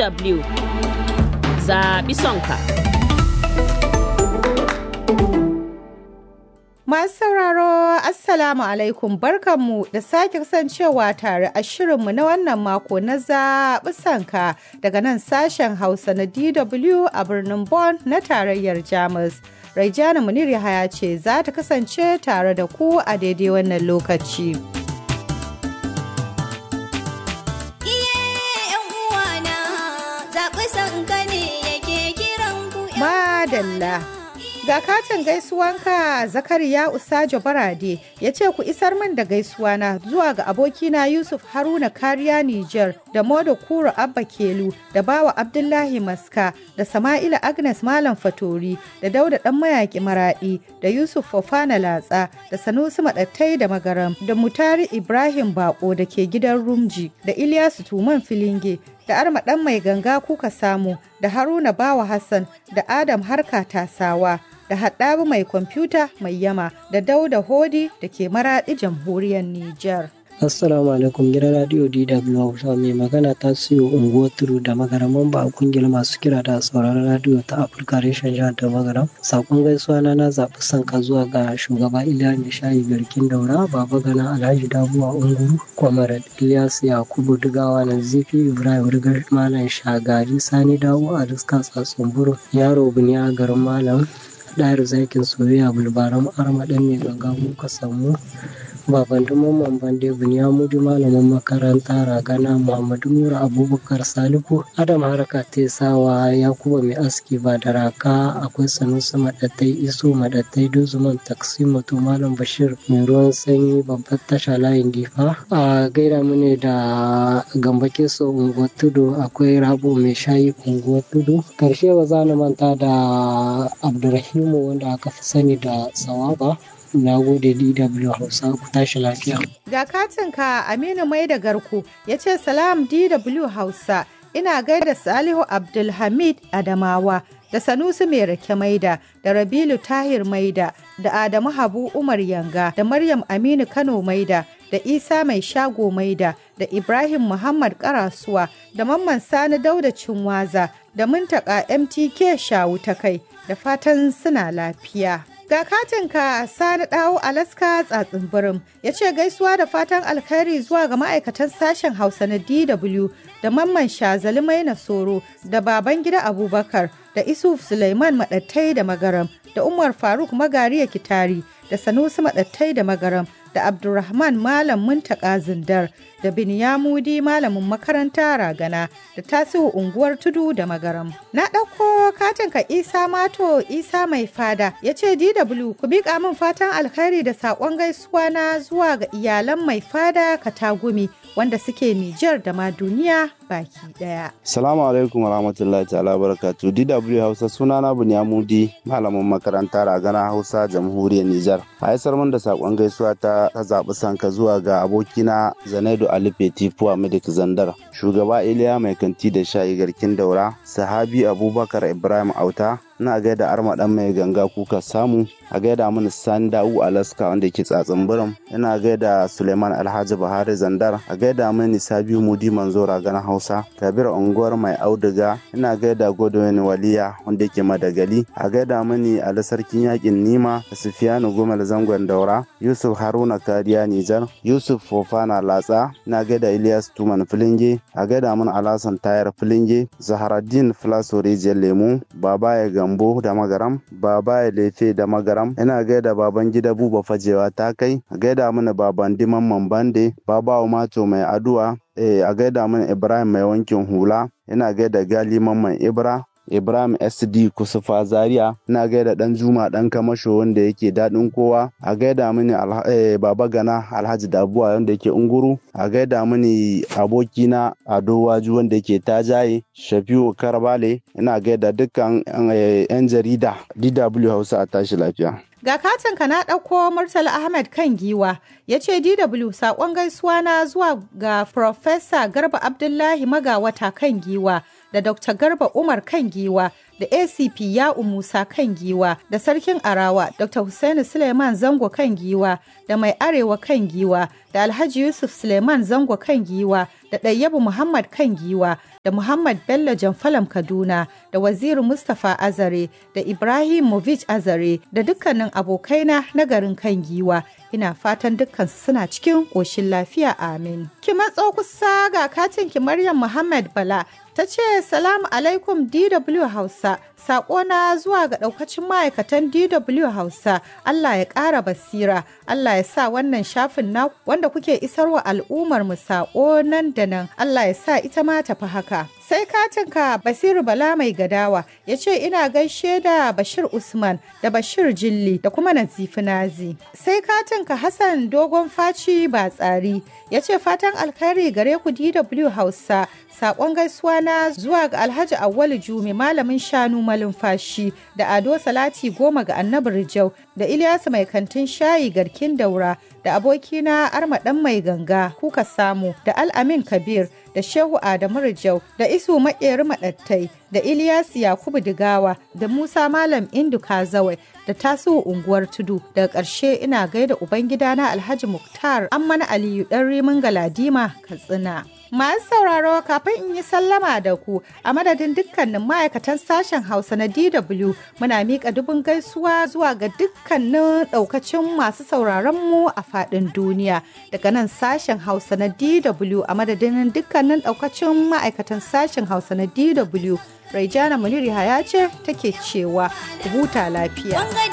DW zaɓi sonka. Masu sauraro Assalamu alaikum barkanmu da sake kasancewa tare a shirinmu na wannan mako na zaɓi sanka daga nan sashen Hausa na DW a birnin Bonn na tarayyar Jamus. Raijana Munir Yahaya ce za ta kasance tare da ku a daidai wannan lokaci. Madalla. Ga katin gaisuwanka Zakariya Usajo Barade ya ce ku isar min da gaisuwana zuwa ga abokina Yusuf Haruna Kariya Nijar da Modo Kuro Abba Kelu da Bawa Abdullahi Maska da Sama'ila Agnes Malam Fatori da Dauda Dan Mayaki Maradi da Yusuf Fofana Latsa da Sanusi Madattai da Magaram da Mutari Ibrahim Bako da ke gidan Rumji da Ilyasu Tuman Filinge da Arma Dan Mai Ganga kuka samu da Haruna Bawa Hassan da Adam Harka Tasawa. da haɗabu mai kwamfuta mai yama da dauda hodi da ke maraɗi jamhuriyar Nijar. Assalamu alaikum gidan radio DW Hausa mai magana ta siyo unguwar turu da magaraman ba a kungiyar masu kira da sauraron radio ta Afirka reshen jihar da magaram. Sakon gaisuwa na na zaɓi sanka zuwa ga shugaba Iliya mai shayi garkin daura baba gana Alhaji Dabuwa Unguru Kwamar Ilyas Yakubu Dugawa na Zifi Ibrahim Rigar Malam Shagari Sani Dawo a Riska Tsatsun Yaro Buniya garin Malam ɗayar zakin soyayya bulbaran arma ɗan mai ganga muka samu baban mamman bande bunyamudu malamin makaranta ragana muhammadu nura abubakar salihu adam haraka tesawa yakuba mai aski ba da raka akwai sanusi maɗattai iso maɗattai dozuman taksi mato malam bashir mai ruwan sanyi babbar tasha layin difa a gaida mune da gambake so unguwar tudu akwai rabo mai shayi unguwar tudu karshe ba za na manta da abdurrahimu wanda aka fi sani da sawaba na gode DW Hausa ku tashi lafiya. Ga katinka Aminu Mai da Garko ya ce salam DW Hausa ina gaida Salihu Abdulhamid Adamawa da Sanusi Mai Rake Maida da Rabilu Tahir Maida da Adamu Habu Umar Yanga da Maryam Aminu Kano Maida da Isa Mai Shago Maida da Ibrahim Muhammad Karasuwa da Mamman Sani Dauda Cinwaza da Muntaka MTK Shawu ta kai da fatan suna lafiya. Ga katinka Sani Dawo Alaska tsatsin birim ya ce gaisuwa da fatan alkhairi zuwa ga ma'aikatan sashen Hausa na DW da Mamman Shazali Maina Soro da baban gida Abubakar da Isuf Suleiman Maɗattai da Magaram da Umar Faruk Magariya Kitari da Sanusi Maɗattai da Magaram da Abdulrahman Malam Muntaka Zindar da Binyamudi Malamin makaranta Ragana da Tasihu unguwar Tudu da Magaram. Na ɗauko katinka Isa Mato Isa Mai Fada ya ce DW ku biƙa min fatan alkhairi da saƙon gaisuwa na zuwa ga iyalan Mai Fada Katagumi wanda suke Nijar da ma duniya baki ɗaya. Salamu alaikum wa rahmatullahi ta'ala barakatu DW Hausa sunana Binyamudi Malamin makaranta Ragana Hausa Jamhuriyar Nijar. A isar min da saƙon gaisuwa ta zaɓi sanka zuwa ga abokina Zanaidu Ali Fetifuwa Medik Zandar, shugaba Iliya Mai Kanti da Shayi Garkin Daura, Sahabi Abubakar Ibrahim Auta, ina gaida arma dan mai ganga kuka samu a gaida mini sani da'u alaska wanda ke tsatsin biram ina gaida suleiman alhaji buhari zandar a gaida mini sabiu mudi manzo ragan hausa kabir unguwar mai auduga ina gaida godwin waliya wanda ke madagali a gaida mini ali sarkin yakin nima da sufiyanu gumal zangon daura yusuf haruna kariya nijar yusuf fofana latsa ina gaida ilyas tuman filinge a gaida mini alasan tayar filinge zaharaddin filaso rijiyar lemu baba ya gambo da magaram baba ya lefe da magaram ina gaida baban gida buba fajewa ta kai a gaida mana baban diman bande baba mato mai aduwa a gaida mana ibrahim mai wankin hula ina gaida gali mamman ibra Ibrahim SD Kusufa Zaria ina gaida dan Juma dan Kamasho wanda yake daɗin kowa a gaida mini Baba Gana Alhaji Dabuwa wanda yake Unguru a gaida mini abokina Ado Waju wanda yake Tajaye Shafiu Karbale ina gaida dukkan 'yan jarida DW Hausa a tashi lafiya. Ga katinka na ɗauko Murtala Ahmed kan giwa ya ce DW saƙon gaisuwa na zuwa ga Profesa Garba Abdullahi Magawata kan giwa da Dr. Garba Umar kan giwa da ACP Ya'u Musa kan giwa da Sarkin Arawa Dr. Hussaini Suleiman Zango kan giwa da Mai Arewa kan giwa da Alhaji Yusuf Suleiman Zango kan giwa da Ɗayyabu Muhammad kan giwa da Muhammad Bello Jamfalam Kaduna da Waziri Mustapha Azare da Ibrahim Movich Azare da dukkanin abokaina na garin kan giwa ina fatan dukkansu suna cikin ƙoshin lafiya amin. Ki matso kusa ga katin ki Maryam Muhammad Bala ta ce salamu alaikum DW Hausa na zuwa ga ɗaukacin ma'aikatan DW Hausa Allah ya ƙara basira Allah ya sa wannan shafin na wanda kuke isarwa al'ummar mu saƙo nan da nan Allah ya sa ita ma tafi haka sai katinka Basiru Bala mai gadawa ya ce ina gaishe da Bashir Usman da Bashir Jilli da kuma Nazifi Nazi sai katinka Hassan Dogon Faci ba tsari ya ce fatan alkhairi gare ku DW Hausa Sakon gaisuwa na zuwa ga Alhaji Awwalu Jumi malamin shanu malumfashi da Ado Salati goma ga Annabi Rijau da Ilyasu mai kantin shayi garkin daura da abokina Arma dan mai ganga kuka samu da Al-Amin Kabir da Shehu Adamu Rijau da Isu Maƙeri Maɗattai da Ilyasu Yakubu Digawa da Musa Malam Indu Kazawai da Tasiu Unguwar Tudu daga ƙarshe ina gaida Ubangidana Alhaji Muktar Amman Aliyu ɗan Rimin Galadima Katsina. Masu sauraro kafin in yi sallama da ku a madadin dukkanin ma'aikatan sashen Hausa na DW muna miƙa dubin gaisuwa zuwa ga dukkanin ɗaukacin masu sauraron mu a faɗin duniya daga nan sashen Hausa na DW a madadin dukkanin ɗaukacin ma'aikatan sashen Hausa na DW Raijana Muniri ya ce take cewa huta lafiya.